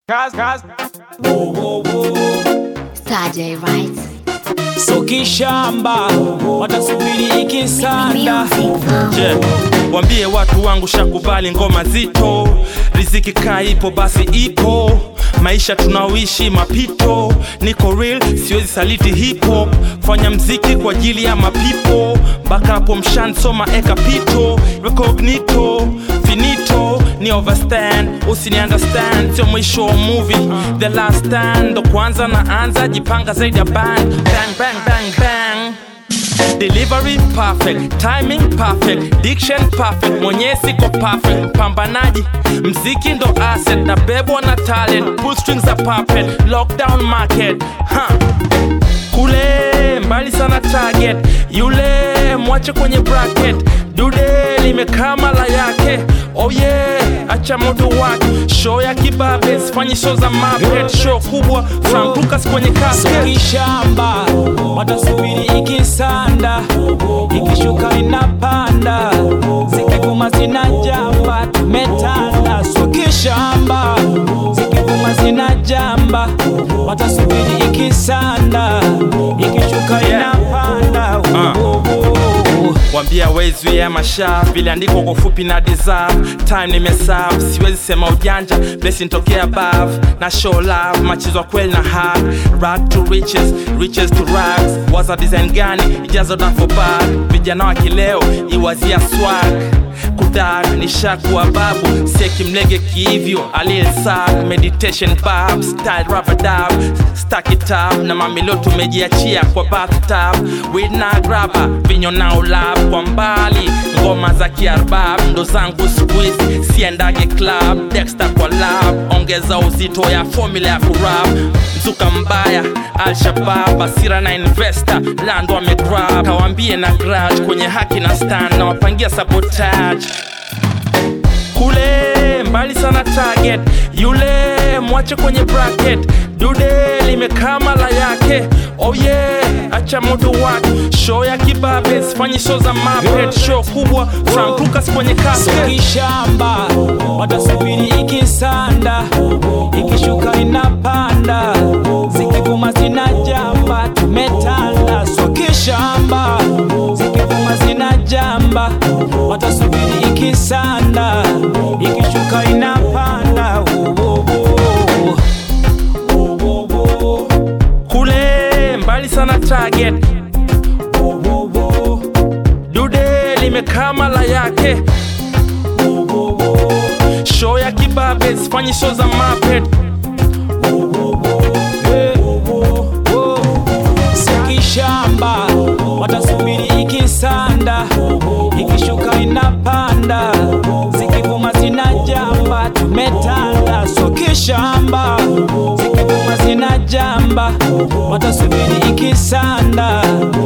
Cause, cause. Whoa, whoa, whoa. Saturday, right? So kishamba watasubiri ikisanda Music from Je, wambie watu wangu shakubali ngoma zito, riziki kaa ipo basi ipo, maisha tunaoishi mapito, niko real siwezi saliti hip hop, fanya mziki kwa ajili ya mapipo, mpaka hapo mshansoma eka pito, recognito finito ni overstand usini understand sio mwisho wa movie the last stand ndo kwanza naanza jipanga zaidi ya band bang bang bang bang Delivery perfect, timing perfect, diction perfect, mwenye siko perfect, pambanaji, mziki ndo asset, na bebwa na talent, pull strings are puppet, lockdown market, huh. Kule mbali sana target, yule mwache kwenye bracket, dude limekaa mala yake, oh yeah, acha moto wake, show ya kibabe, sifanyi show za mapet, show kubwa, Frank Lucas kwenye So casket. kishamba watasubiri ikisanda ikishuka inapanda zikivuma zinajamba tumetanda So kishamba zikivuma zinajamba watasubiri ikisanda ikishuka inapanda Ah. Oh, oh, oh. wambia wezi ya masha viliandikwa kwa ufupi na deserve time nimeserve siwezi sema ujanja blessing tokea above na show love machizwa kweli na hard rag to riches riches to rags waza design gani ijazo na for bag vijana wa kileo iwazia swag kudag ni shakuwa babu sekimlege kiivyo aliyesak meditation bab style rabadab stakitab na mamilo tumejiachia kwa bathtub with na graba vinyo na ulab kwa mbali ngoma za kiarbab ndo zangu squeeze siendage club dexter kwa lab ongeza uzito ya formula ya kurap mzuka mbaya alshabab asira na investor lando amegrab kawambie na grudge kwenye haki na stand na wapangia sabotage kule mbali sana target yule mwache kwenye bracket dude limekaa mala yake oh yeah acha moto wake show ya kibabe sifanyi show za mapet show kubwa Frank Lucas kwenye So casket kishamba watasubiri ikisanda ikishuka inapanda zikivuma zinajamba tumetanda So kishamba zikivuma zinajamba watasubiri ikisanda ikishuka inapanda Oh, oh, oh. Oh, oh, oh. kule mbali sana target Oh, oh, oh. dude limekaa mala yake Oh, oh, oh. show ya kibabe sifanyi show za mapet Sikishamba watasubiri ikisanda, ikishuka inapanda, zikivuma zinajamba, tumetanda. So kishamba zikivuma zinajamba, watasubiri ikisanda,